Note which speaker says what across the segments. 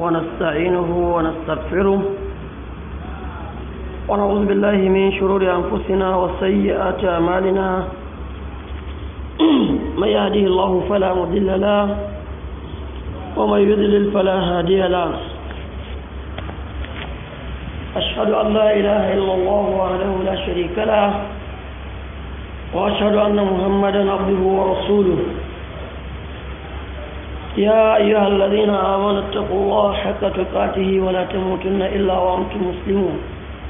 Speaker 1: ونستعينه ونستغفره ونعوذ بالله من شرور أنفسنا وسيئات أعمالنا من يهده الله فلا مضل له ومن يضلل فلا هادي له أشهد أن لا إله إلا الله وحده لا شريك له وأشهد أن محمدا عبده ورسوله يا أيها الذين آمنوا اتقوا الله حق تقاته ولا تموتن إلا وأنتم مسلمون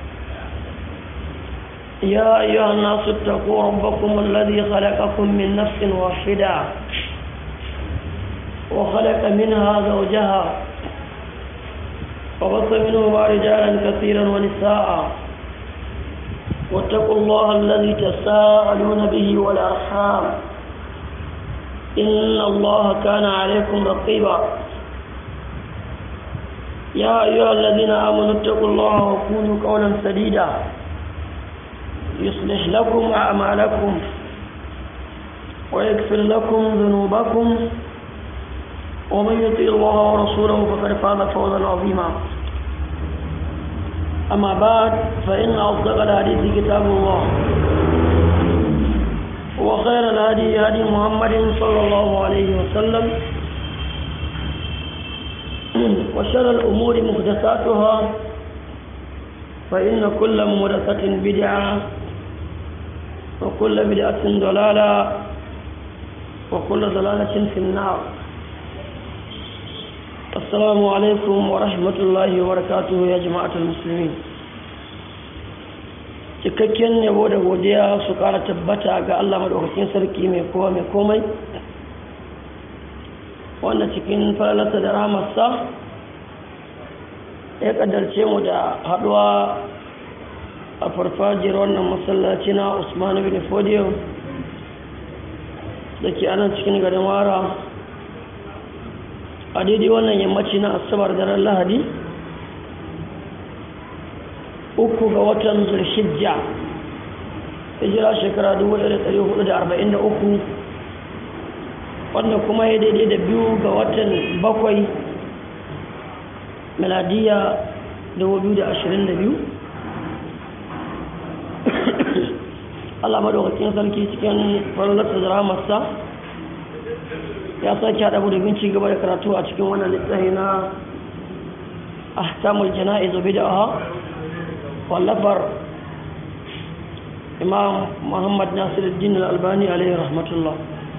Speaker 1: يا أيها الناس اتقوا ربكم الذي خلقكم من نفس واحدة وخلق منها زوجها وبث منهما رجالا كثيرا ونساء واتقوا الله الذي تساءلون به والأرحام إن الله كان عليكم رقيبا يا أيها الذين آمنوا اتقوا الله وقولوا قولا سديدا يصلح لكم أعمالكم ويغفر لكم ذنوبكم ومن يطيع الله ورسوله فقد فاز فوزا عظيما أما بعد فإن أصدق الحديث كتاب الله وخير الهدي هدي محمد صلى الله عليه وسلم وشر الأمور محدثاتها فإن كل محدثة بدعة وكل بدعة ضلالة وكل ضلالة في النار السلام عليكم ورحمة الله وبركاته يا جماعة المسلمين cikakken yabo da godiya su kara tabbata ga Allah maɗaukakin sarki mai kowa mai komai wanda cikin falalarsa da ramarsa ya ƙaddarce mu da haɗuwa a farfajiyar wannan masallaci na usmanu bin fodiyo da ke anan cikin garin wara a daidai wannan yammaci na asabar daren lahadi uku ga watan zulhijja hijira shekara 1443 wanda kuma ya daidai da biyu ga watan bakwai miladiya 2022 Allah madaukakin sarki cikin farlarsa da ramarsa ya sake haɗa da binci gaba da karatu a cikin wannan littafi na ahkamul jana'iz bid'ah wallafar imam muhammad nasiruddin al-albani alaihi rahmatullah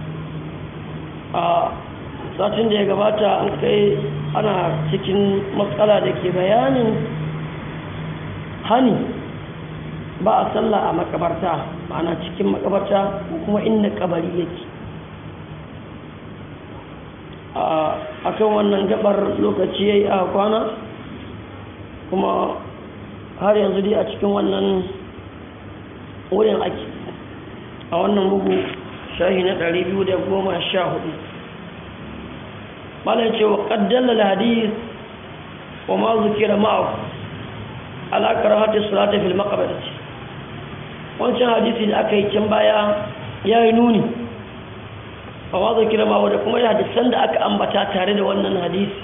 Speaker 1: a satin da ya gabata an kai ana cikin matsala da ke bayanin hani ba a sallah a makabarta ma'ana cikin makabarta kuma inda kabari yake a kan wannan gabar lokaci ya yi a kwana kuma har yanzu dai a cikin wannan wurin ake a wannan bugu shahi na 214 malin cewa ƙaddalla hadis wa ma zukira ma'aku alaƙar hatis salata fil makabarci wancan hadisi da aka yi can baya ya yi nuni a ma zukira ma'aku da kuma hadisan da aka ambata tare da wannan hadisi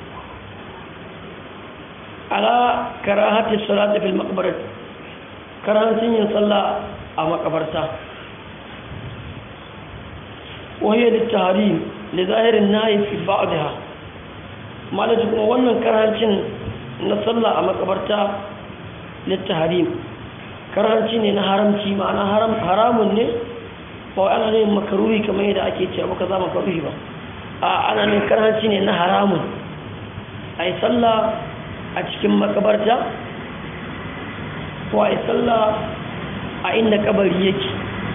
Speaker 1: ala karahati salati fil maqbarat karahancin yin sallah a makabarta wahiya littahrim li zahirin nahi fi ba'daha malaji kuma wannan karahancin na sallah a makabarta littahrim karahanci ne na haramci ma'ana haram haramun ne ba ana ne makaruhi kamar yadda ake cewa baka za makaruhi ba a ana ne karahanci ne na haramun ai sallah a cikin makabarta ko a sallah a inda kabari yake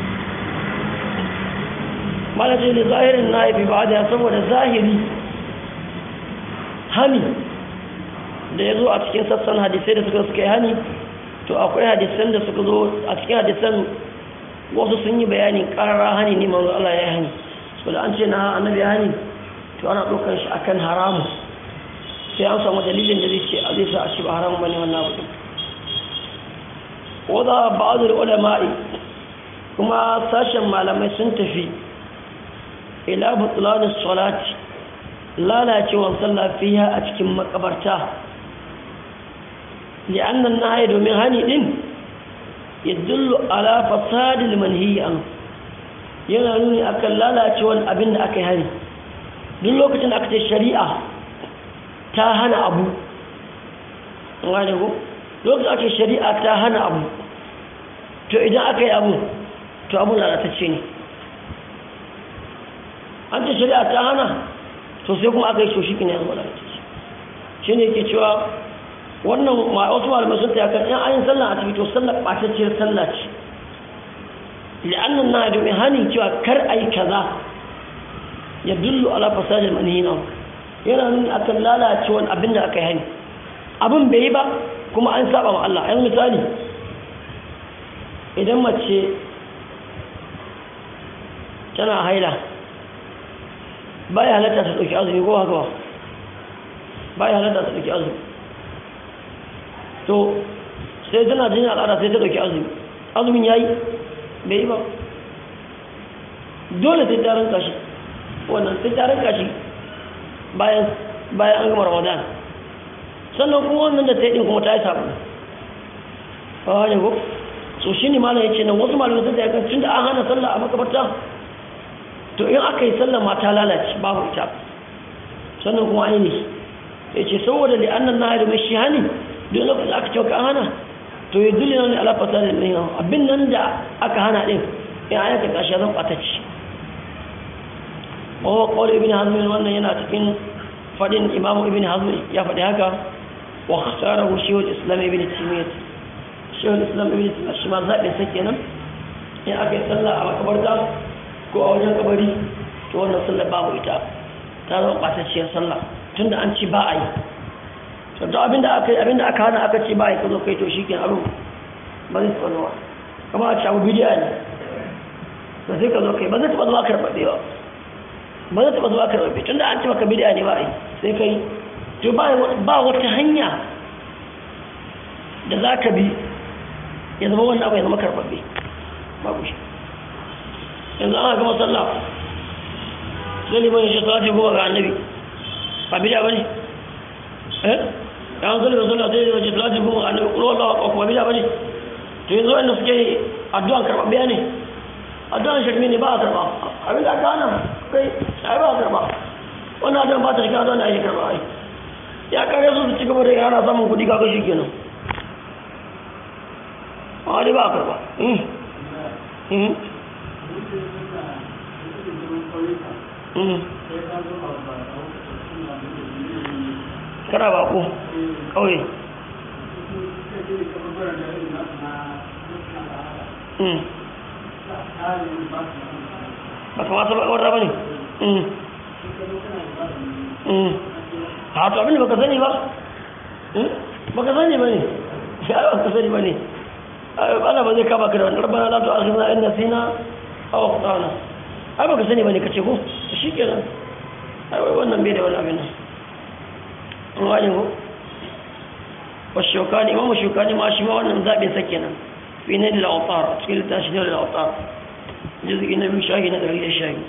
Speaker 1: malaje da zahirin na haifi ba da saboda zahiri hani da ya zo a cikin sassan hadisai da suka suka yi hani to akwai hadisan da suka zo a cikin hadisan wasu sun yi bayanin karara hani ne manzo Allah ya hani so da an ce na annabi ya hani to ana ɗaukar shi akan haramu sai an samu dalilin da zai ce a zai sa a ci ba haramun bane wannan abu wadda ba'adul ulama'i kuma sashen malamai sun tafi ila butulanin salati lalacewar sallah fiha a cikin makabarta li'annan nahyi domin hani din yadullu ala fasadil manhi an yana nuni akan lalacewar abin da aka yi hari duk lokacin da aka ce shari'a ta hana abu gane ko lokacin ake shari'a ta hana abu to idan aka yi abu to abu lalatacce ne an ce shari'a ta hana to sai kuma aka yi shoshi ne ya zama lalatacce shi ne ke cewa wannan wasu malamai sun taya kan yan ayin sallah a ciki to sallah ɓatacciyar sallah ce li'annan na domin hani cewa kar a yi kaza ya dullu ala fasadin manhina yana nuni akan lalacewar abin da aka yi hani abin bai yi ba kuma an saba ma Allah ayan misali idan mace tana haila baya halatta ta dauki azumi ko haka ba baya halatta ta dauki azumi to sai tana jin al'ada sai ta dauki azumi azumin yayi bai yi ba dole sai ta ranka shi wannan sai ta ranka shi bayan bayan an gama ramadan sannan kuma wannan da ta yi ɗin kuma ta yi sabu a wajen ko so shi ne malam ya ce nan wasu malamai sun tsaye kan tun da an hana sallah a makabarta to in aka yi sallah ma ta lalace babu ita sannan kuma an yi ne ya ce saboda da annan na mai shi hani duk lokacin aka ce an hana to ya dole ne ala fasa da mai abin nan da aka hana ɗin in an yanka kashi zan ɓatacci wa kawai ibn hazmin wannan yana cikin faɗin imamu ibn hazmin ya faɗi haka واختاره شيخ الإسلام ابن تيمية شيخ الإسلام ابن تيمية شما zaɓin sa kenan in aka yi sallah a makabarta ko a wajen kabari to wannan sallah babu ita ta zama ɓatacciyar sallah tunda an ci ba a yi to duk abinda aka yi abinda aka hana aka ce ba a yi ka zo kai to shi kenan abin ba zai taɓa zuwa kama a ci abu bidiya ne ba sai ka zo kai ba zai taɓa zuwa karɓaɓe ba ba zai taɓa zuwa karɓaɓe tunda an ci maka bidiya ne ba a yi sai kai to ba wata hanya da za ka bi ya zama wannan abu ya zama karɓaɓɓe babu shi yanzu ana gama sallah sai liman ya shi salati goma ga annabi ba bida ba ne eh ya an sallah sallah sai ya ce salati goma ga annabi ƙulwa Allah wa kuma bida ba ne to yanzu wanda suke addu'an karɓaɓɓiya ne addu'an shirme ne ba a karɓa abinda aka hana kai ai ba a karɓa wannan addu'an ba ta shiga addu'an da ake karɓa ai ya kare su su ci gaba da yana samun kudi kaga shi kenan a wani ba a karba kana ba ko kawai ba kamata ba kawar ba ne a to abinda baka sani ba baka sani ba ne ya baka sani ba ne ana ba zai kama ka da wani rabana la to akhirna in nasina aw akhtana ai baka sani ba ne kace ko shikenan ai wannan bai da wani abin nan an wani ko wa shukani imamu shukani ma shi ma wannan zabin sa kenan fi ne da al-awtar cikin tashi da al-awtar juz'i na biyu shahi na 100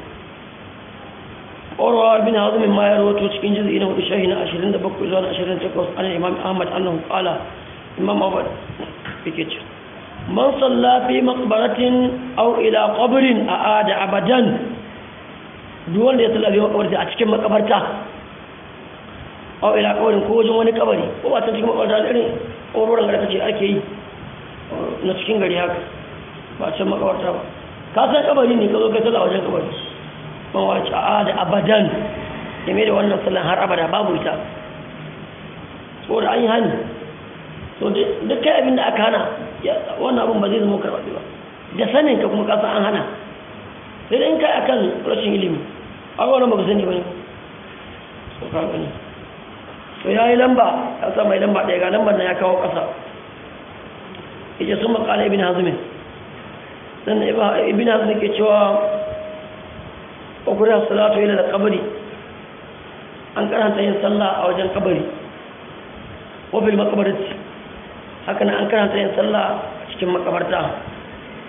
Speaker 1: أروى بن هضم ما يروى تشكين جزء إنه بشاهنا عشرين دبك إذن عشرين تقص عن الإمام أحمد أنه قال إمام أحمد بكتش من صلى في مقبرة أو إلى قبر أعاد أبدا دول يصلى في مقبرة أتكلم مقبرة أو إلى قبر كوجه وني قبري هو أتكلم مقبرة لأني أورورا غير تشي أكي نتكلم غير هكا ba can makawarta ba ka san kabari ne ka zo ka tsala wajen kabari mawaci a da abadan game da wannan sallan har abada babu ita so da an yi hani so duk kai abin da aka hana wannan abin ba zai zama karɓaɓe ba da sanin ka kuma kasa an hana sai in kai akan rashin ilimi a wannan baka sani ba ne so ka gani so ya yi lamba ya sa mai lamba ɗaya ga lambar na ya kawo ƙasa ita sun makala ibn hazmin sannan ibn hazmin ke cewa ƙwaƙurin salatu ila da kabari an karanta yin sallah a wajen kabari wabil makabarci haka an karanta yin sallah a cikin makabarta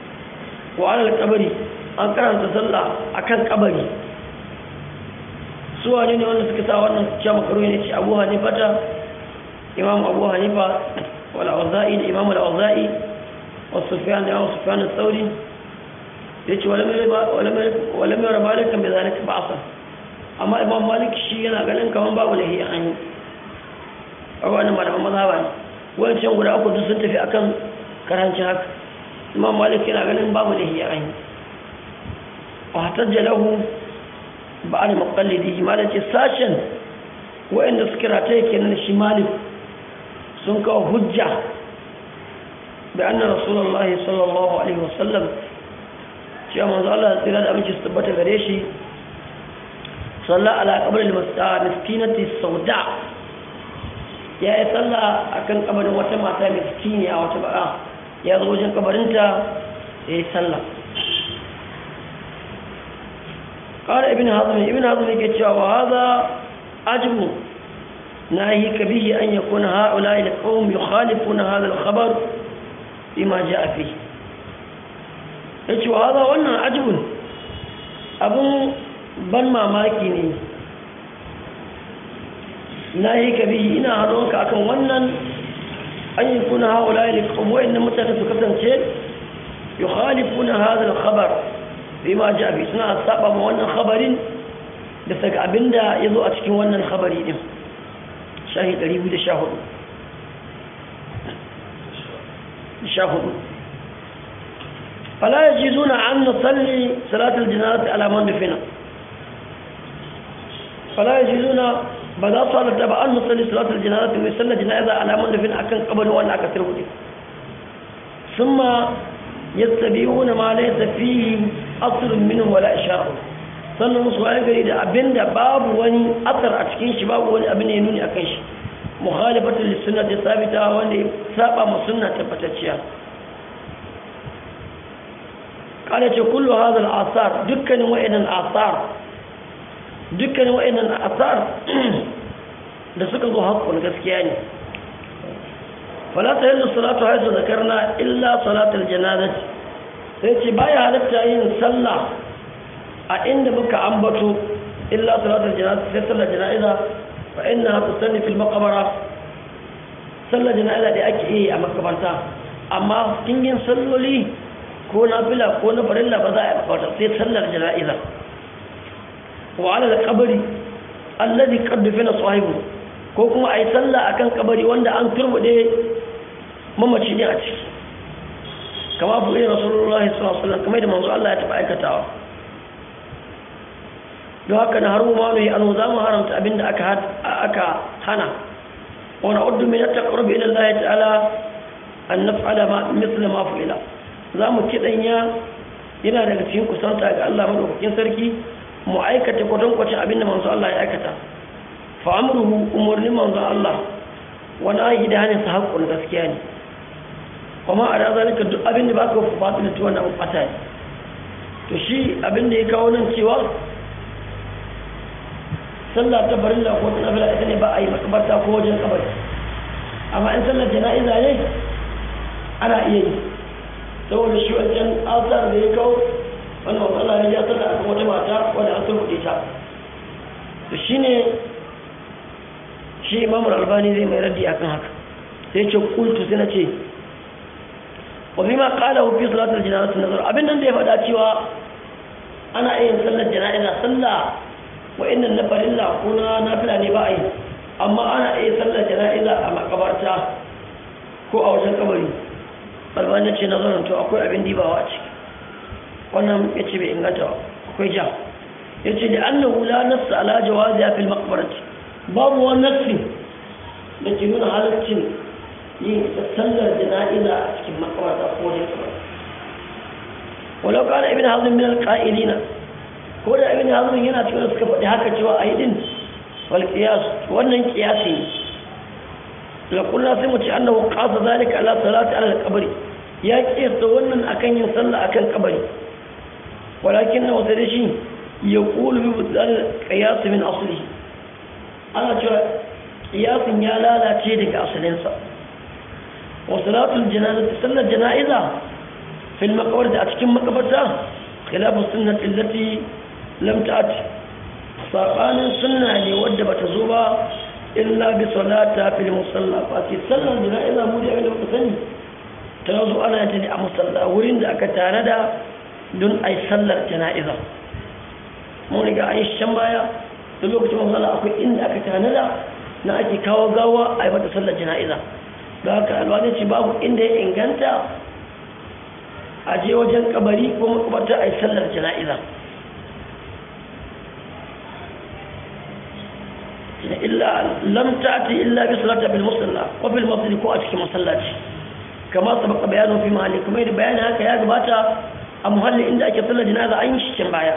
Speaker 1: wa alal kabari an karanta sallah a kan kabari su wane ne wanda suka sa wannan cewa makaru ne ce abu hanifa ta imam abu hanifa wal auza'i da imam al auza'i wa sufyan da imam sufyan al-thawri yace wala mai wala mai rabalika bi zalika ba'sa amma imam malik shi yana ganin kaman babu lahi an yi abu wannan malaman mazhaba ne wancan guda uku duk sun tafi akan karancin haka imam malik yana ganin babu lahi an yi wa hatajja lahu ba'al muqallidi malam ce sashen wa'anda suka rata yake nan shi malik sun kawo hujja da anna rasulullahi sallallahu alaihi wasallam cewa manzo Allah tsira da aminci su tabbata gare shi sallah ala qabr al-miskinati sauda ya yi sallah akan kabarin wata mata miskini a wata ba'a ya zo wajen kabarinta ya yi sallah قال ابن هضم ابن هضم يقول وهذا عجب ناهيك به أن يكون هؤلاء القوم يخالفون هذا الخبر بما جاء فيه يقول وهذا وانا عجب أبو بن ماماكي ne ناهيك به إنا هدونك أكن وانا أن يكون هؤلاء القوم وإن متى kasance يخالفون هذا الخبر bima ja bi suna saba ma wannan khabarin da saka abinda yazo a cikin wannan khabari din shahi 214 shahud fala yajizuna an nusalli salatul janazati ala man dufina fala yajizuna ba za su halatta ba an nusalli salatul janazati mai sallar janaza ala man dufina akan kabarin wannan aka sirhude summa yattabi'una ma laysa fihi asrun minhum wala isha'u sannan musu waye gari da abinda babu wani asar a cikin shi babu wani abin da ya nuni akan shi mukhalifatul lisunnati sabita wanda ya saba ma sunna tabbatacciya kada ce kullu hadha al-athar dukkanin wa'annan athar dukkanin wa'annan athar da suka zo hakkun gaskiya ne fala ta yallu salatu haythu zakarna illa salatul janazati sai ce baya halatta yin sallah a inda muka ambato illa salatul janaza sai sallar jana'iza fa inna tusalli fil maqbara sallar jana'iza da ake yi a makabarta amma kingin salloli ko nafila ko na farilla ba za a yi makabarta sai sallar jana'iza wa ala al-qabri alladhi qad dufina sahibu ko kuma ayi sallah akan kabari wanda an turbude mamaci ne a ciki kama bu iya rasulullah sallallahu alaihi kamar da manzo Allah ya taba aikatawa don haka na haru ma ne an za mu haramta abinda aka aka hana wa na'uddu min at-taqarrub ila Allah ta'ala an naf'ala ma mithla ma fu'ila za mu kidanya yana daga cikin kusanta ga Allah madaukakin sarki mu aikata kwatankwacin abinda manzo Allah ya aikata fa amruhu umurni manzo Allah wa nahi da hanin sa haƙƙun gaskiya ne kuma a da zalika duk abin da baka fatu da tuwa na fata ne to shi abin da ya kawo nan cewa sallah ta barilla ko ta nafila ita ne ba a yi makabarta ko wajen kabari amma in sallar jana'iza ne ana iya yi saboda shi wancan asar da ya kawo wannan matsala ne ya sallah akan wata mata wadda an sulhuɗe ta to shine shi imamul albani zai mai raddi akan haka sai ce kultu sai na ce وفيما قاله في صلاة الجنازة النظر أبن أن يفعل cewa ana yin sallar jana'iza sallah wa inna nafar illa kuna nafila ne ba a yi amma ana iya sallar jana'iza a makabarta ko a wajen kabari albani ce nazarin to akwai abin dibawa a ciki wannan ya ce bai inganta ba akwai ja ya ce da annahu la nassa ala jawazi fil maqbarati babu wani nassi da ke nuna halaccin yin sallar jana'iza a cikin makabarta ko wajen kabari walau kana ibn hazm min alqa'ilina ko da ibn hazm yana cikin suka faɗi haka cewa ayi din wal qiyas wannan qiyasi ne la kullu sai mu ce annahu qasa zalika ala salati ala al-qabr ya qiyasa wannan akan yin sallah akan kabari walakin na wata dashi yaqulu bi budal qiyas min aslihi ana cewa qiyasin ya lalace daga asalinsa wa salatul janazati sallar janaiza في المقبرة أتكم مقبرة خلاف السنة التي لم تأتي sabanin sunna ne wadda bata zo ba illa bi salata fil musalla fa ce sallar jana'iza mu da abinda muka sani ta zo ana ta ne a musalla wurin da aka tare da don ai sallar jana'iza mun riga an yi shan baya da lokacin musalla akwai inda aka tare da na ake kawo gawa a yi mata sallar jana'iza da haka alwani ce babu inda ya inganta a je wajen kabari ko makabarta a yi sallar jana'iza illa lam ta'ti illa bi salati bil musalla wa bil masjid ko a cikin masallaci kama sabaka bayanu fi mahalli kuma da bayani haka ya gabata a muhalli inda ake sallar janaza an yi shi can baya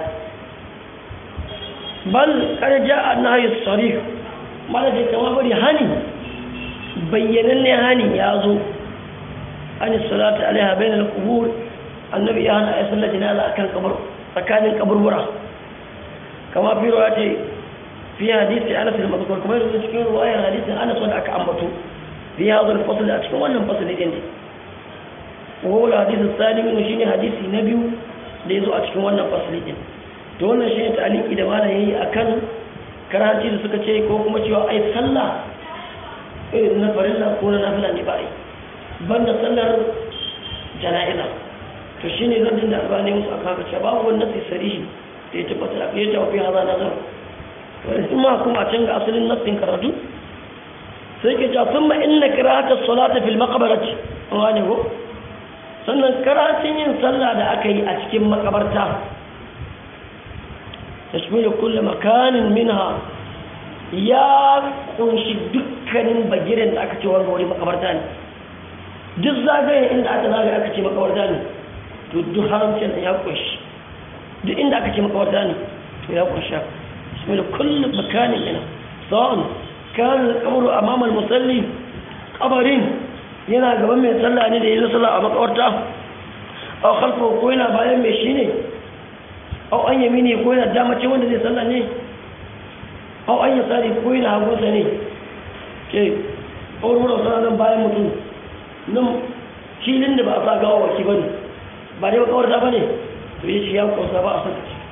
Speaker 1: bal kada ja'a nahyu sarih malaje kama bari hani bayyananne hani ya zo an salati alaiha bainal qubur annabi ya hana ya sallar janaza akan kabar tsakanin kaburbura kama fi ce في حديث أنس المذكور كما يقول cikin رواية حديث أنس wanda aka ambato في هذا الفصل a cikin wannan fasali din وهو الحديث الثاني من shine hadisi na biyu da yazo a cikin wannan fasali din to wannan shine ta'aliki da malam yayi akan karanci da suka ce ko kuma cewa ai sallah irin na farilla ko na nafila ne ba ai banda sallar jana'iza to shine zan dinda albani musu aka ce babu wannan sai sarihi da ya tabbata ya tafi hada nazar wani ma kuma a canza asalin nassin karatu sai ke cewa sun inna kiratar salata fil makabarati wani ko sannan karatun yin sallah da aka yi a cikin makabarta ta shi kulle makanin minha ya kunshi dukkanin bagiren da aka ce wani wuri makabarta ne duk zagayen inda aka zagaye aka ce makabarta ne to duk haramcin ya kunshi duk inda aka ce makabarta ne to ya kunshi من كل مكان منها سواء كان القبر أمام المصلي قبرين yana gaban mai sallah ne da yi sallah a makawarta a kalfa ko yana bayan mai shi ne au an yami ne ko yana damace wanda zai sallah ne au an yi tsari ko yana hagunsa ne ke ƙaururar suna nan bayan mutum nan filin da ba a sa gawa waki ba ne ba dai makawarta ba ne to yi shi ya kwasa ba a saka ce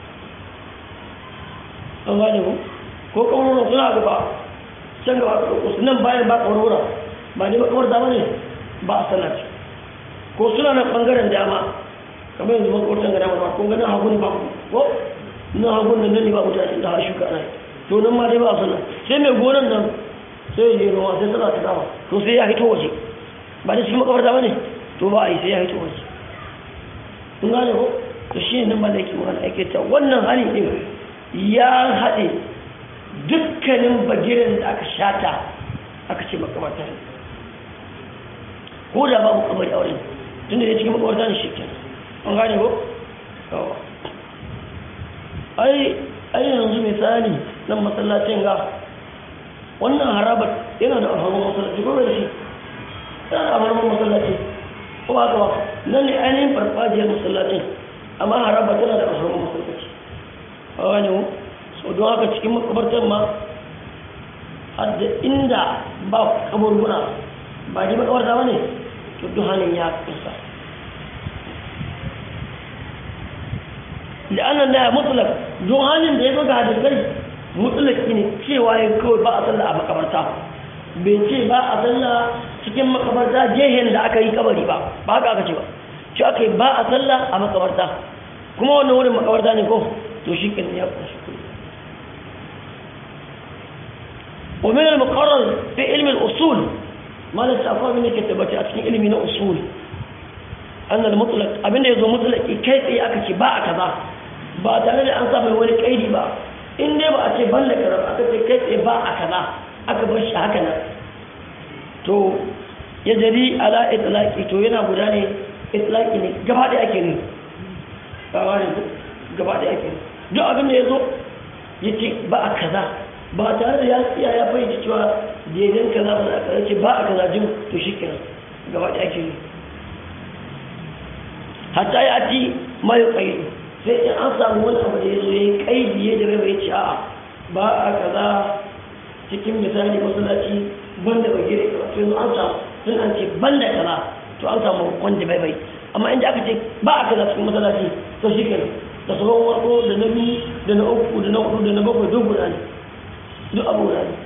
Speaker 1: an gane ku ko ƙaururar suna gaba can gaba su nan bayan ba ƙaurura ba ne makamar dama ne ba a sallaci ko suna nan ɓangaren dama kamar yanzu makwartan gada ba ko ganin hagu ne ba ko nan hagu nan nan ne ba mutane da har shuka ana to nan ma dai ba a sallah sai mai gonan nan sai ya je noma sai sallah ta dama to sai ya hito waje ba da cikin makamar dama ne to ba a yi sai ya hito waje kun gane ko to shi ne nan ba da yake magana ake ta wannan hali ɗin ya haɗe dukkanin bagiren da aka shata aka ce makamata ne ko da babu kabari aure tunda ya cikin makawarta ne shi an gane ko? kawo ai ai yanzu misali nan masallacin ga wannan harabar yana da alfarmar masallaci ko da shi yana da alfarmar masallaci ko ba ba nan ne ainihin farfajiyar masallacin amma harabar tana da alfarmar masallaci a gane mu so don haka cikin makabartar ma hadda inda ba kaburbura ba ji makabarta ba ne to duk hannun ya kusa la'annan da ya mutulak don hannun da ya zo ga hadisai mutulaki ne cewa ya kawai ba a sallah a makabarta bai ce ba a sallah cikin makabarta jehen da aka yi kabari ba ba haka aka ce ba shi aka yi ba a sallah a makabarta kuma wannan wurin makabarta ne ko to shi kan ya kunshi ومن المقرر في علم الأصول ما نستعفى من كتبتي أتكين علمي نا أصول أن المطلق أبين يزو مطلق كيف أكتي باع كذا ba tare da an sa mai wani kaidi ba in dai ba a ce ban da karar aka ce kai tsaye ba a kaza aka bar shi haka nan to ya jari ala itlaqi to yana guda ne itlaqi ne gaba da ake ne ba ne gaba da ake ne duk abin da ya zo ya ce ba a kaza ba tare da ya tsiya ya fahimci cewa daidan kaza ba a kaza ce ba a kaza jin to shi kenan gaba da ake ne hatta ya ci mai kai sai in an samu wani abu da ya zo ya yi kaidi ya jira bai ci a'a ba a kaza cikin misali masallaci banda bai gire ka to yanzu an samu sun an ce banda kaza to an samu wanda bai bai amma inda aka ce ba a kaza cikin masallaci to shi kenan da tsohon warko da na biyu da na uku da na hudu da na bakwai duk guda ne duk abu guda ne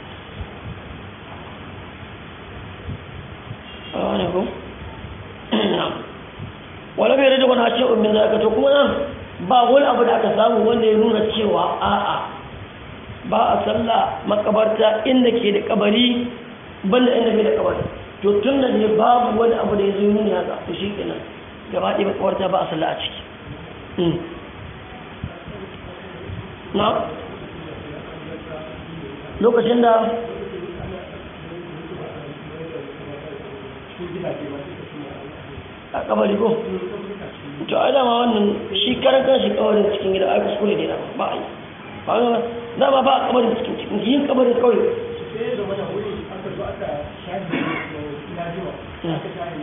Speaker 1: a wani ko? wala bai rage wani hashe umin zaka to kuma nan ba wani abu da aka samu wanda ya nuna cewa a'a ba a sallah makabarta inda ke da kabari banda inda bai da kabari to tun da ne babu wani abu da ya zo nuni haka to shi kenan gaba ɗaya makabarta ba a sallah a ciki na lokacin da a kabari ko to ai dama wannan shi karan kan shi kabarin cikin gida ai kuskure ne ba a yi ba ga dama ba a kabarin cikin cikin yin kabarin kawai
Speaker 2: sai da mana wuri aka zo aka shaji da lajiwa aka shaji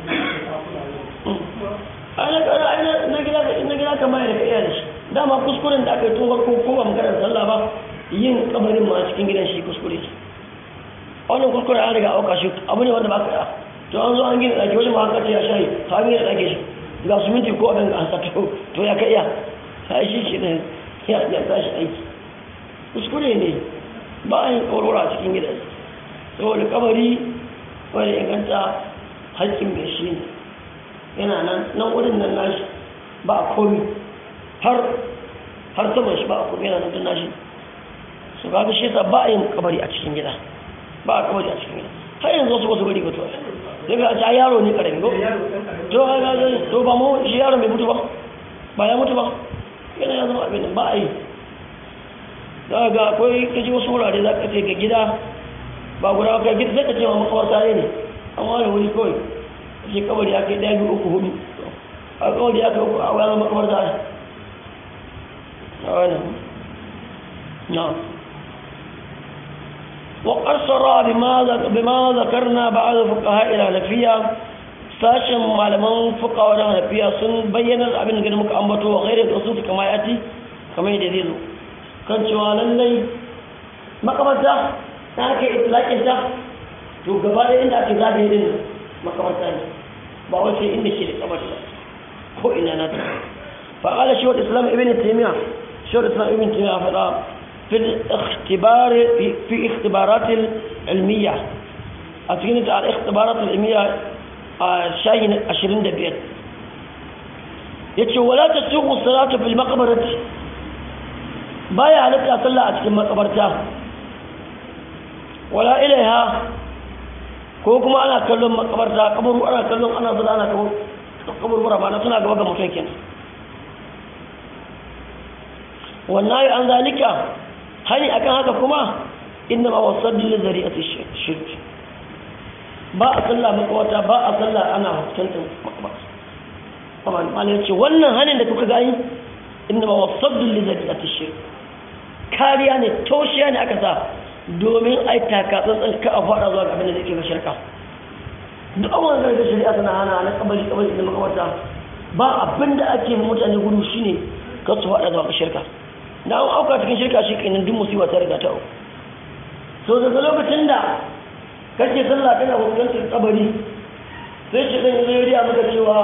Speaker 1: ana kana ai na gida ka na gida ka mai da kai da shi dama kuskuren da aka yi tun farko ko ba magana sallah ba yin kabarin ma cikin gidan shi kuskure ce wannan kuskure an riga auka shi abu ne wanda ba ka to an zo an gina ɗaki wani ma haka ce ya shayi ta an gina ɗaki shi ga su minti ko abin ga hasa to to ya ka iya ta shi shi ne ya ya tashi aiki kuskure ne ba a yin kawarwara a cikin gidan saboda kabari wani inganta haƙƙin mai shi ne yana nan nan wurin nan nashi ba a komi har har saman shi ba a komi yana nan tun nashi su ga shi yasa ba a yin kabari a cikin gida ba a kabari a cikin gida har yanzu wasu wasu bari ba to daga a yaro ne karami ko to ga ga to ba mu shi yaro bai mutu ba ba ya mutu ba yana ya zama abin ba a yi za ga akwai kaji wasu wurare za ka ce ga gida ba guda ka gida sai ka ce ma makawarta ne an ware wuri kawai shi kabari ya kai ɗaya biyu uku hudu a kabari ya kai uku a wani makawarta ne a wani na وقد صرى بما ذكرنا بعض فقهاء الحنفية sashen malaman fukawa da hanafiya sun bayyana abin da muka ambato wa gairar da su kama yati kamar yadda zai zo kan cewa lallai makamarta ta aka yi itlaƙin ta to gaba da inda ake zagaye din makamarta ne ba wace inda ke da kabar ba ko ina na ta fa'ala shi wa islam ibn taymiya shi wa islam ibn taymiya faɗa في الاختبار في اختبارات العلمية أتكلم على الاختبارات العلمية شاين عشرين دبيت يتشو ولا تسوق الصلاة في المقبرة بايا عليك أصلى أتكلم مقبرتها ولا إليها كوكما أنا أكلم مقبرتها قبر أنا أكلم أنا ضل أنا قبر قبر مرة أنا سنة قبر متوكين والنهي عن ذلك hani akan haka kuma inna ma wasaddu li zari'ati shirk ba a sallah makawata ba a sallah ana fuskantar makabata amma mal yace wannan hanin da kuka gani inna ma wasaddu li zari'ati shirk kariya ne toshiya ne aka sa domin ai taka tsantsan ka a fara zuwa ga abin da zai kai shirka duk abubuwan da shari'a tana hana na kabari kabari da makawata ba abin da ake mutane gudu shine ka su fada zuwa ga shirka da an auka cikin shirka shi kenan duk musiba ta riga ta auku so daga lokacin da kake sallah kana fuskantar kabari sai shi dan zai riya maka cewa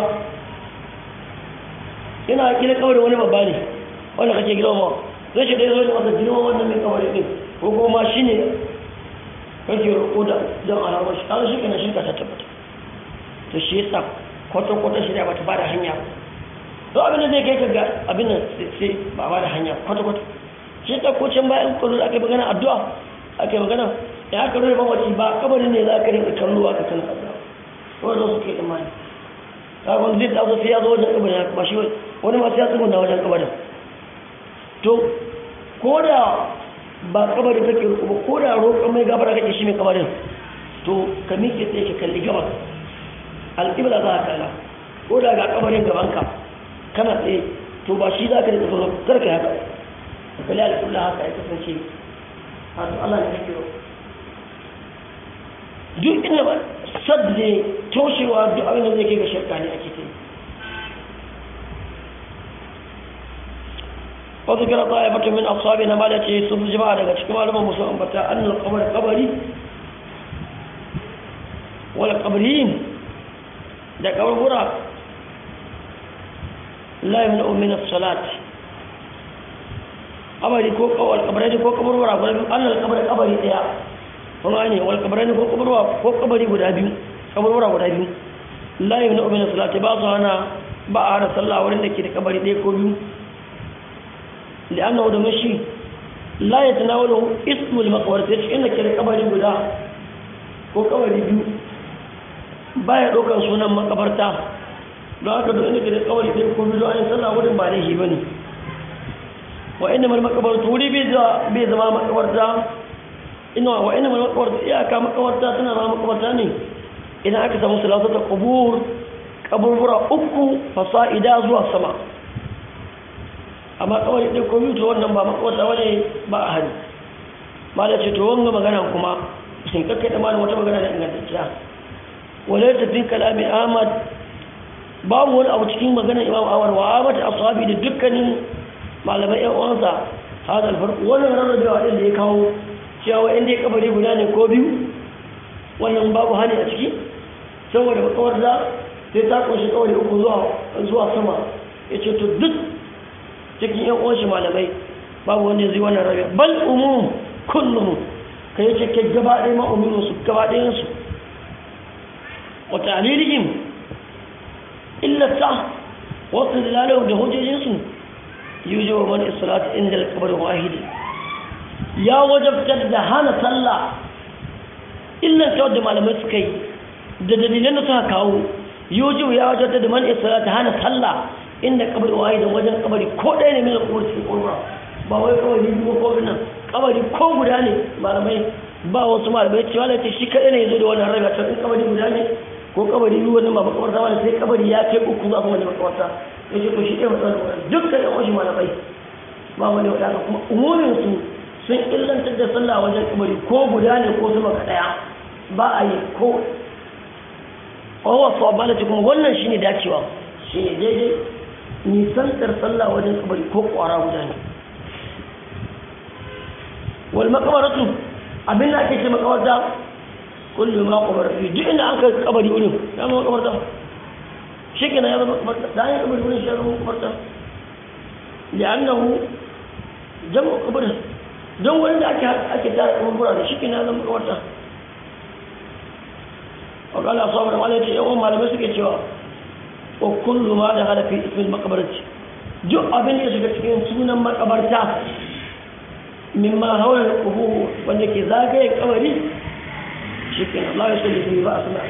Speaker 1: ina kila kabari wani babba ne wanda kake girma ma sai shi dai zo da maka girma wannan mai kabari din ko kuma shine kake roƙo da don alamar shi kaga shi kenan shirka ta tabbata to shi yasa kwata-kwata shirya ba ta ba da hanya ba to abin da zai kai ka ga abin nan sai ba ba da hanya kwata-kwata shi ta ko can bayan kullu aka yi magana addu'a aka yi magana ya aka rure mamaci ba kabarin ne za ka rinka kallo aka kan addu'a wanda su ke imani ka ga zai taso sai ya zo wajen kabarin ba shi wani masu ya tsuguna wajen kabarin to ko da ba kabarin kake roƙo ba ko da roƙon mai gabara kake shi mai kabarin to ka miƙe tsaye ka kalli gabas alƙibla za ka kalla ko da ga kabarin gabanka kana tsaye to ba shi za ka rika tsoron karka haka da kalli alƙulla haka ya kasance hatu Allah ne kake ro duk inda ba sadde toshewa duk abin da zai kai ga shirka ne ake ta yi wasu kira ta haifata min ashabi na mala ce sun jama'a daga cikin malaman musu ambata annal kabar kabari wala kabarin da kabarbura la yamna'u min as-salat kabari ko kawal kabari ko kaburbura guda biyu annal kabari kabari daya kuma ne wal kabari ko kaburbura ko kabari guda biyu kaburbura guda biyu la yumna min salati ba su hana ba a hana sallah wurin da ke da kabari ɗaya ko biyu li'annahu da mashi la yatanawalu ismul maqbar sai inda ke da kabari guda ko kabari biyu baya ɗaukar sunan makabarta don haka duk inda ke da kabari ɗaya ko biyu an sallah wurin ba laifi bane wa inna mal makabartu wuri bai zama makabarta ina wa inna mal makabartu iyaka makabarta tana zama makabarta ne idan aka samu salatata qubur kaburbura uku fasa'ida zuwa sama amma kawai ɗin ko to wannan ba makwata wani ba a hari ma da ce to wanga magana kuma sun kakkai da malin wata magana da ingantacciya wale ta fi kalami ahmad babu wani abu cikin maganar imam awar wa ahmad ashabi da dukkanin malamai yan uwansa hada alfarko wannan rarrabewa ɗin da ya kawo cewa inda ya kabari guda ne ko biyu wannan babu hani a ciki saboda makawarta sai ta kunshi kawai uku zuwa sama ya ce to duk cikin yan uwanshi malamai babu wanda zai wannan rabe bal umum kullum ka yi cike gaba ɗaya ma umiru su gaba ɗayansu wa ta'lilihim illata wasu dalalau da hujjojinsu yuji wa man islat inda al-qabr wahid ya wajabtar da hana sallah illan ta wadda malamai suka yi da dalilan da suka kawo yuji ya wajabtar da man islat hana sallah inda kabari wahid wajen kabari ko ɗaya ne mai kuma cikin kurwa ba wai kawai biyu ko nan kabari ko guda ne malamai ba wasu malamai cewa da shi kaɗai ne ya zo da wannan raga ta in kabari guda ne ko kabari biyu wannan ba makamarta ba sai kabari ya kai uku za su wani makamarta ya ce to shi ɗaya matsalar wani dukkan yan wasu malamai ba wani wadanda kuma umumin su sun illantar da sallah wajen kabari ko guda ne ko sama ka ɗaya ba a yi ko wawa su abala kuma wannan shine dacewa shine daidai nisantar sallah wajen kabari ko kwara guda ne wal makamaratu abin da ake ce makamarta kullu ma qabar fi duk inda an kai kabari wurin ya zama makamarta shi kenan ya zama makamarta da an yi kabari wurin shi ya zama makamarta li'annahu jam'u qabr don wurin da ake ake tara kaburbura da shi kenan ya zama makamarta wa qala ashabu al-malati yawan malamai suke cewa wa kullu ma da hada fi ismil maqbarati duk abin da shiga cikin sunan makabarta mimma hawla al-qubur wanda ke zagaye kabari shikin Allah ya salli fi ba suna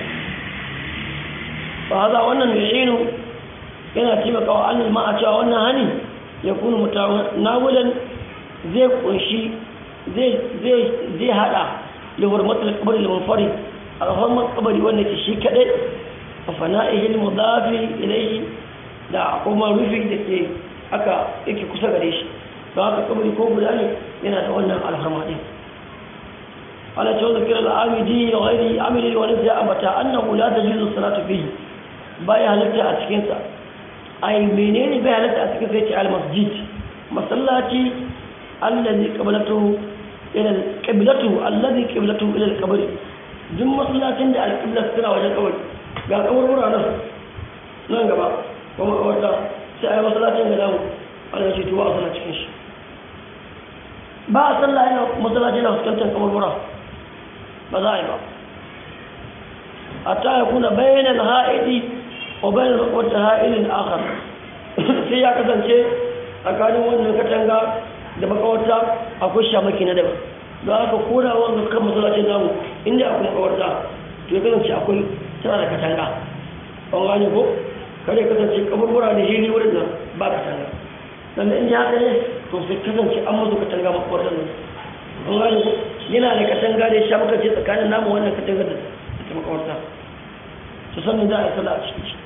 Speaker 1: fa hada wannan yu'inu yana taimakawa annal ma a cewa wannan hani ya kunu mutanawilan zai kunshi zai zai zai hada li hurmatul qabr al munfarid al kabari wanda ke shi kadai fana'ihi al-mudafi ilayhi da kuma rufi da ke aka yake kusa gare shi don haka kabari ko guda ne yana da wannan alhama din ala cewa zakir al-amidi wa ghairi amili wa nafsi abata annahu la tajuzu salatu fihi bai halatta a cikin sa ai menene bai halatta a cikin sai ce al-masjid masallaci allazi qiblatu ila al-qiblatu allazi qiblatu ila al-qabr duk masallacin da al-qibla suna wajen kabari ga kaburbura nan nan gaba kuma kawarta sai a yi masallacin ga namu ana ce tuwa a sana cikin shi ba a sallah yana masallaci na fuskantar kaburbura ba za a yi ba a ta ya kuna bayanan ha'idi wa bayanan wata ha'ilin akar sai ya kasance tsakanin wannan katanga da makawarta akwai shamaki na daban don haka koda wanda kan masallacin namu inda akwai makawarta to ya kasance akwai tana da katanga an gane ko kada ya kasance kaburbura da hili wurin nan ba katanga sannan in ji haka ne to sai kasance an musu katanga makwartar nan an gane ko yana da katanga da ya sha maka ce tsakanin namu wannan katanga da ta makawarta su sannan za a yi sallah a cikin shi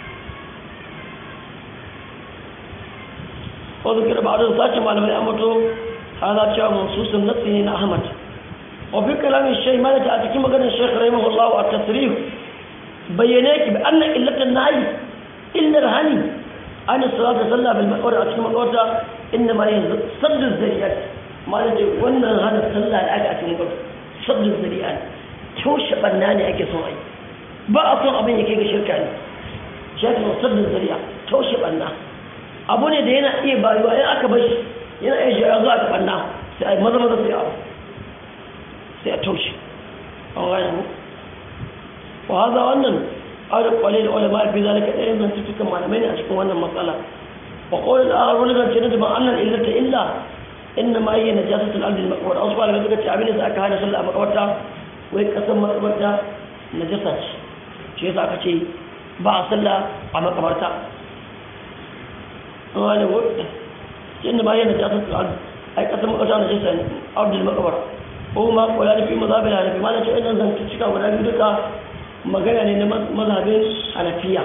Speaker 1: wasu kira ba a sace malamai a mato hana cewa mansusun natsi ne na ahmad وفي كلام الشيخ مالك أتكلم مقال الشيخ رحمه الله التصريح بيناك بأن إلة النهي إلا الهني عن الصلاة صلى بالمقور أتكلم مقال إنما هي صد الزريات مالك وأن هذا صلى الآن أتكلم مقال صد الزريات توش بناني أكي صنعي بأصن أبين يكيك شركاني شاكل صد الزريات توش بنا أبوني دينا إيه بايوا إيه أكبش yana iya shiga zuwa ta banna sai a yi maza maza sai a sai a taushe an gane mu wa haza wannan ƙarin ƙwale da ulama fi zalika ɗayan zantuttukan malamai ne a cikin wannan matsala wa ƙolin a wani zance na daban annan illata illa inna ma yi najasatul ardi al maqbar wasu malamai suka ce abin da aka hana sallah a makabarta wai kasan makabarta najasa ce shi yasa aka ce ba a sallah a makabarta amma ne ko inna ma yi najasatul ardi ai kasan makabarta najasa ne ardi al maqbar ko ma kola da fi mazhabin hanafi ma na ce idan zan cika guda biyu duka magana ne na mazhabin hanafiya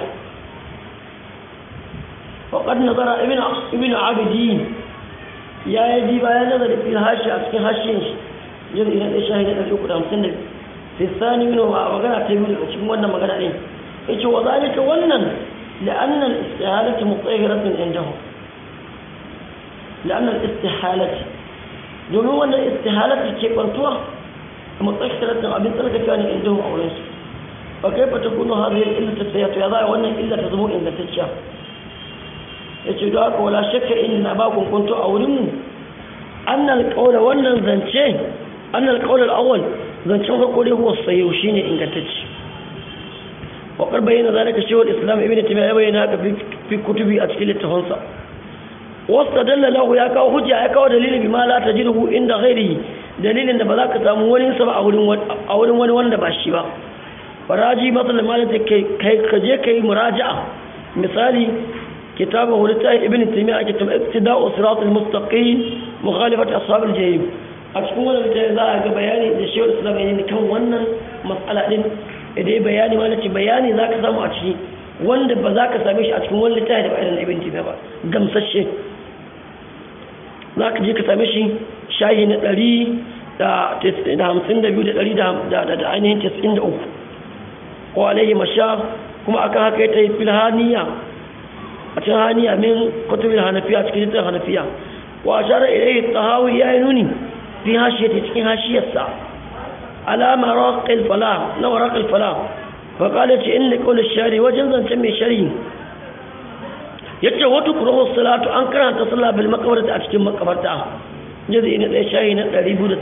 Speaker 1: وقد نظر ابن ابن عابدين ya yi ji bayan nazari fi hashi a cikin hashin shi jin idan ɗaya shahi na ɗari uku da hamsin da fi sani mino a magana ta biyu daga cikin wannan magana ɗin ya ce wa zalika wannan la'annan istihalati mutsahiratun indahu la'annan istihalati domin wannan istihalati ke kwantuwa mutsahiratun abin tsarkakewa ne indahu a wurinsu ba kai fa ta kuno hazin illa ta tsaya to ya za a wannan illa ta zama ingantacciya ya ce da haka wala shakka in na ba kunkunto a wurinmu annal kaula wannan zance annal kaula al'awwal zancen farko dai huwa sayo shine ingantacce wa kar bayyana zalika shaykhul islam ibn taymiyyah ya bayyana haka fi kutubi a cikin littafansa wastadalla lahu ya kawo hujja ya kawo dalili bima la tajiduhu inda ghairihi dalilin da ba za ka samu wani sa ba a wurin a wurin wani wanda ba shi ba faraji masalan malaka kai ka je kai muraja'a misali كتابه لتاه ابن تيمية كتاب اقتداء صراط المستقيم مخالفة أصحاب الجحيم أشكون ولا ذا بياني للشيخ الإسلام يعني كم ونن مسألة دين إذا بياني ما نتي بياني ذاك سامو أشي wanda ba za ka same shi a cikin wani littafi da ba irin ibn timiya ba gamsashe za ka je ka same shi shayi na ɗari da hamsin da biyu da ɗari da ainihin tasirin da uku ko alaihi masha kuma akan haka ya ta yi filhaniya a cikin haniya min kutubin hanafiya cikin littafin hanafiya wa ashara ilayhi tahawi ya yi nuni fi hashiyati cikin hashiyarsa alama raqil fala na raqil fala fa qala ce inna qawl ash-shari wajen zancen mai shari yace wata kurahu salatu an karanta sallah bil maqbarati a cikin makabarta jazi ne dai shayi na 208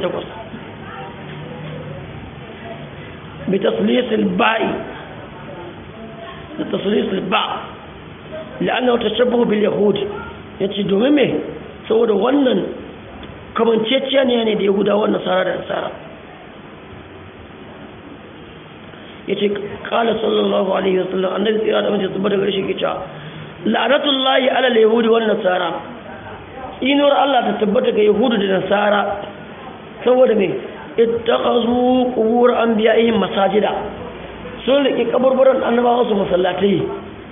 Speaker 1: bi taslis al-ba'i da taslis al-ba' la'annahu tashabbuhu bil yahud yace domin me saboda wannan kamanceciya ne ne da yahudawa nasara da nasara yace qala sallallahu alaihi wasallam annabi tsira da mace tabbata gare shi kica la'natullahi ala al-yahudi wan nasara inuwar Allah ta tabbata ga yahudu da nasara saboda me ittakhazu qubur anbiya'ihim masajida sun rike kaburburan annabawa su masallatai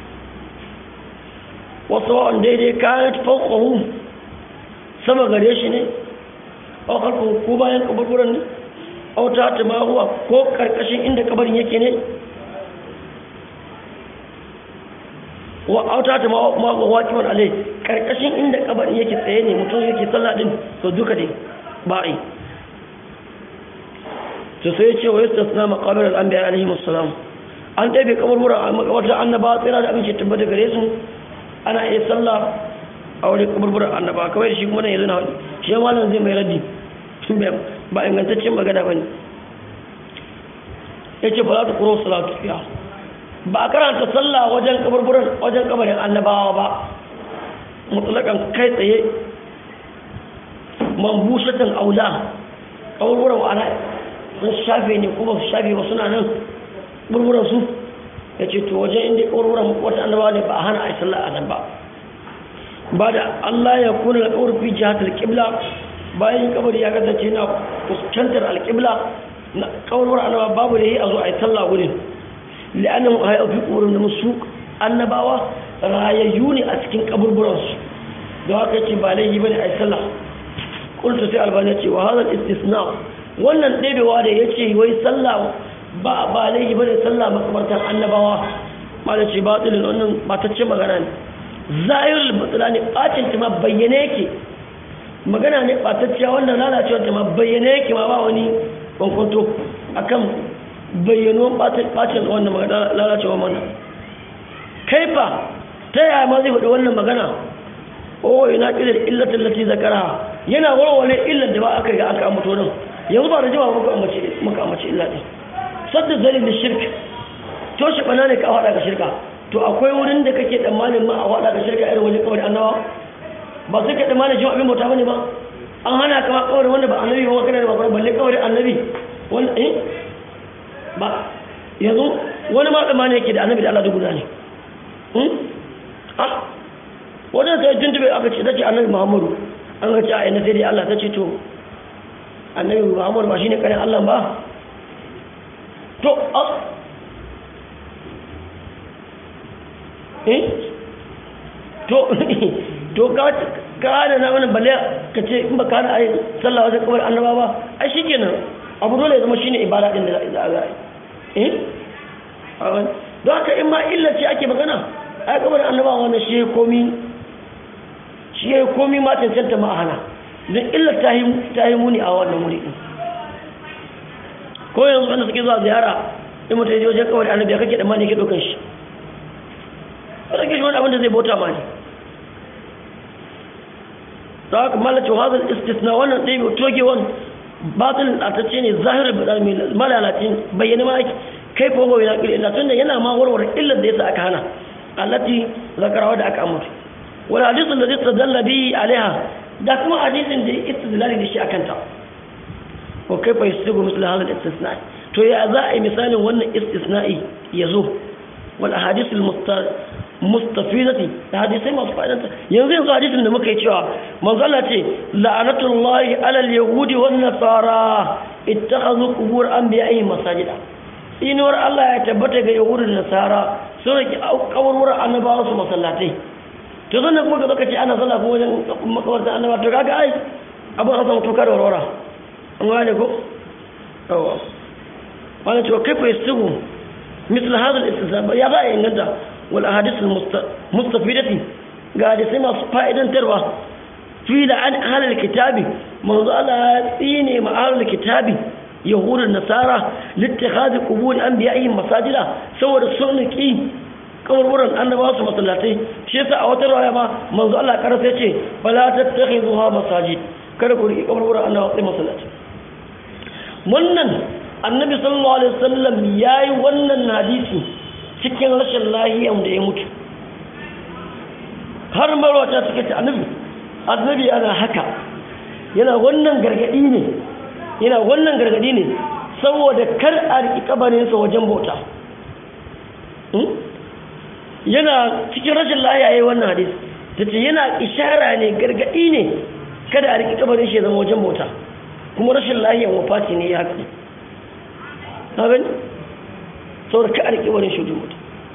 Speaker 1: wasu wa'an daidai kayan fauƙahu sama gare shi ne a harkar ko bayan kaburburan ne auta ta mahuwa ko ƙarƙashin inda kabarin yake ne wa auta ta mahuwa kiman alai ƙarƙashin inda kabarin yake tsaye ne mutum yake sallah din to duka ne ba a yi to sai ce wa yasta suna makamar al'ambiya alaihi musulam an ɗaibe kaburburan a makabartar annaba tsira da abinci tabbata gare su ana iya sallah a wani kaburburan annaba kawai shi kuma nan yanzu na wani shi yawan malam zai mai raddi ba ingantaccen magana ba ne ya ce ba za ta kuro salatu fiya ba a karanta sallah wajen kaburburan wajen kabarin annabawa ba mutulakan kai tsaye man bushatan aula kaburburan ana sun shafe ne kuma su shafe ba suna nan kaburburan su ya ce to wajen inda kaburburan wata annabawa ne ba a hana a yi sallah a nan ba ba da Allah ya kuna da kawar fi jihar alƙibla bayan kabari ya kasance na fuskantar alƙibla na kawarwar annaba babu da yi a zo a yi sallah wurin la'annan a yi fi ƙorin da musu annabawa rayayyu ne a cikin kaburburansu da haka ce ba laifi bane a yi sallah kulta sai albani ce wa hazan istisna wannan ɗebewa da ya ce wai sallah ba ba laifi bane sallah makabartan annabawa ma da ce batilin wannan batacce magana ne zahirul batila ne bacin ta ma bayyane yake magana ne batacciya wannan lalacewar ta ma bayyane yake ma ba wani kwankwanto akan bayyano bacin wannan magana lalacewa mana kaifa ta yaya ma zai faɗi wannan magana o ina ƙidar illatin lati zakara yana warware illar da ba aka ga aka ambato nan yanzu ba da jima muka ambace muka ambace illa din sadda zalil da shirk to shi bana ne ka hada ga shirka to akwai wurin da kake tsammanin ma a hada ga shirka irin wani kawai annabawa ba sai ka tsammanin jin abin bauta bane ba an hana ka ma kawai wanda ba annabi ba kana da ba balle kawai annabi wanda eh ba yanzu wani ma tsammanin yake da annabi da Allah da guda ne wadda ta yi tuntube aka ce ta ce annabi muhammadu an ga ce a ina sai dai allah ta ce to annabi muhammadu ba shi ne kanin allah ba to a eh to to ka da na wani balle ka ce in ba ka da ayi sallah wajen kamar annaba ba ai shi kenan abu dole ya zama shi ne ibada ɗin da za a yi eh don haka in ma illa ce ake magana ai kamar annaba wannan shi komi shi ya komi ma cancanta ma hana don illa ta yi muni a wannan wuri ɗin ko yanzu wanda suke zuwa ziyara in mutum ya je wajen kawai annabi ya kake da mani ke ɗaukan shi wadda ke shi wani abin da zai bauta ma ne ta haka malacin hazin istisna wannan ɗaya mai toge wani batilin ɗatacce ne zahirar malalacin bayyana ma ake kai fa yana ƙiri illa tunda yana ma warware illar da yasa aka hana allati zakarawa da aka amurta wani hadisun da zai tsadalla bi alaiha da kuma hadisin da ya istidlali da shi a kanta ko kai fa yasigu misal hadal istisna to ya za a yi misalin wannan istisna'i ya zo wal ahadith al mustafidati da hadisai masu fa'idanta yanzu yanzu hadisin da muka yi cewa manzo Allah ce la'anatullahi ala al yahudi wan nasara ittakhadhu qubur anbiya'ihim masajida inuwar Allah ya tabbata ga yahudu da nasara sun rike kawarwar annabawa su masallatai to zan kuma ga lokaci ana sallah ko wajen makawarta annaba to kaga ai abin an samu tuka da warwara an gane ko yawa wani cewa kai fa yasigu misal hadal istisab ya za a inganta wal ahadith al mustafidati ga hadisai masu fa'idantarwa fi da an ahlul kitabi manzo Allah ya tsine ma ahlul kitabi yahudun nasara littikhadi qubur anbiya'ihim masajida saboda sun ki kaburburan annabawa su masallatai shi yasa a wata rawaya ma manzo Allah karasa yace fala tattakhizuha masajid kada ku riki kaburburan annabawa sai masallaci wannan annabi sallallahu alaihi wasallam yayi wannan hadisi cikin rashin lahiyan da ya mutu har marwata suke ta annabi annabi yana haka yana wannan gargadi ne yana wannan gargadi ne saboda kar a riki kabarinsa wajen bauta yana cikin rashin layaye wannan hadis ta ce yana ishara ne gargadi ne kada a riki kabarin shi zama wajen bauta kuma rashin lahiyan wafati ne ya gani na gani saboda ka a riki kabarin shi wajen bauta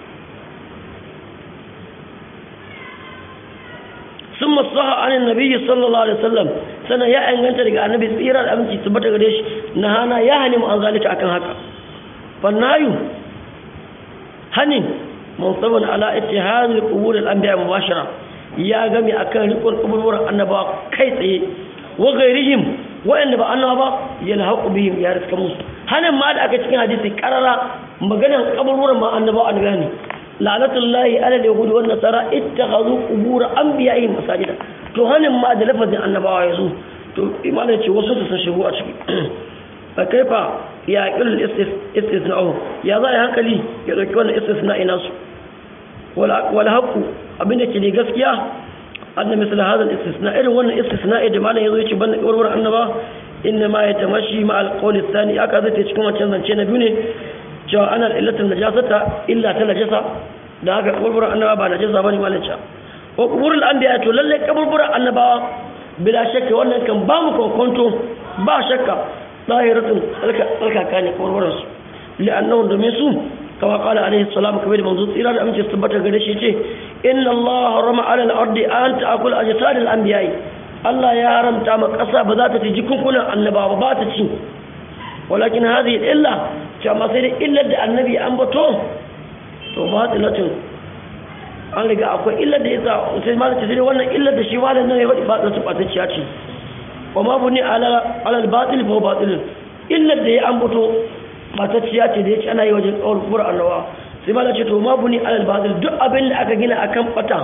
Speaker 1: sun masaha anin nabi sallallahu alaihi wasallam sannan ya inganta daga annabi tsira da aminci tabbata gare shi na hana ya hani mu an zalika akan haka fannayu hanin munsabun ala ittihadil qubur al anbiya mubashara ya gami akan rikon kaburburan annabawa kai tsaye wa ghairihim wa'anda ba annaba yalhaqu bihim ya riska musu hanin ma da aka cikin hadisi karara maganan kaburburan ma annabawa an gane la'anatullahi ala al-yahudi wan nasara ittakhadhu qubur anbiya'ihim masajida to hanin ma da lafazin annabawa yazo to imanin ce wasu su sun shigo a ciki fa kaifa ya qil istisna'u ya za hankali ya dauki wannan istisna'i nasu wala wala haqu abinda ke ne gaskiya anna misal hadha al-istisna irin wannan istisna'i da malam yazo yace banda kawarwar annaba inna ma yatamashi ma al-qawl ath-thani aka zata cikin wancan zance na biyu ne cewa ana illatin najasata illa ta najasa da haka kaburburan annaba ba najasa bane malanca wa kuburul anbiya to lalle kaburburan annabawa bila shakka wannan kan ba mu kokonto ba shakka zahiratun tsarkaka ne kaburburan su li'annahu domin su kama kala alaihi salam kamar da manzo tsira da amince su tabbata gare shi ce inna allaha harama ala al-ardi an ta'kul ajsad al-anbiya Allah ya haramta ma kasa ba za ta ci jikunkunan annabawa ba ta ci walakin hadhihi illa cewa sai dai illar da annabi an bato to ba tsilatin an riga akwai illar da ya sa sai ma ta wannan illar da shi malam nan ya faɗi ba tsilatin ɓatacciya ce wa ma bu ni alal batil fa batil illar da ya an bato ɓatacciya ce da ya ci ana yi wajen tsawon kura annawa sai ma ce to ma bu ni alal batil duk abin da aka gina akan ɓata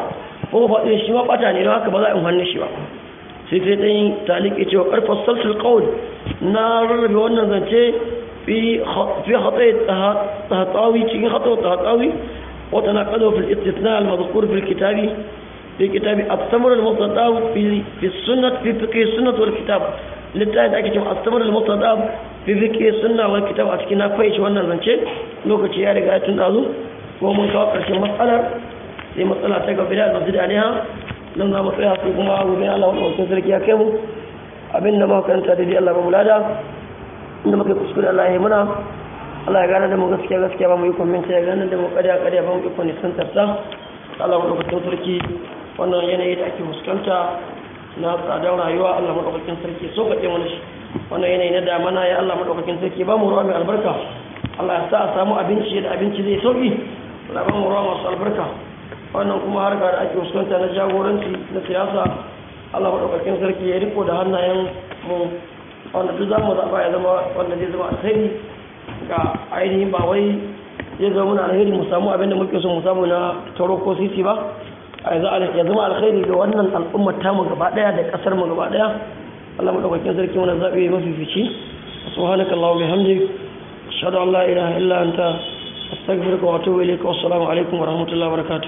Speaker 1: ko faɗi shi ma ɓata ne don haka ba za a yi hannu shi ba sai sai ɗan taliki cewa ƙarfa salsul ƙaul na rarrabe wannan zance fi hatsai tahatsawi cikin hatsai tahatsawi wata na ƙado fil istisna al-mazkur fil kitabi fi kitabi at-samr al-mustadab fi fi sunnah fi fiqh sunnah wal kitab littafi da ake cewa at-samr al-mustadab fi fiqh sunnah wal kitab a cikin na fahimci wannan zance lokaci ya riga ya tun dazu ko mun kawo ƙarshen matsalar sai matsala ta gaba da masjid alaiha nan za mu tsaya sai kuma gobe Allah wani wakil sarki ya kai mu abin da muka karanta da Allah ba mulada inda muka kuskure Allah ya muna Allah ya gane da mu gaskiya gaskiya ba mu yi kwamenta ya gane da mu kariya kariya ba mu yi kwanisan tarsa Allah wani wakil sarki wannan yanayi da ake fuskanta na tsadar rayuwa Allah madaukakin sarki so kaɗe mana shi wannan yanayi na damana ya Allah madaukakin sarki ba mu ruwa mai albarka Allah ya sa a samu abinci da abinci zai sauki Allah ba mu ruwa masu albarka wannan kuma harka da ake fuskanta na jagoranci na siyasa Allah maɗaukakin sarki ya riko da hannayen mu wanda duk zamu zaɓa ya zama wanda zai zama alkhairi ga ainihin ba wai zai zama muna alkhairi mu samu abin da muke so mu samu na taro ko sisi ba a yanzu ya zama alkhairi ga wannan al'ummar tamu gaba ɗaya da ƙasar mu gaba ɗaya Allah maɗaukakin sarki mana zaɓe mafifici subhanaka Allahumma bihamdik ashhadu an la ilaha illa anta astaghfiruka wa atubu ilayka wassalamu alaikum wa rahmatullahi wa barakatuh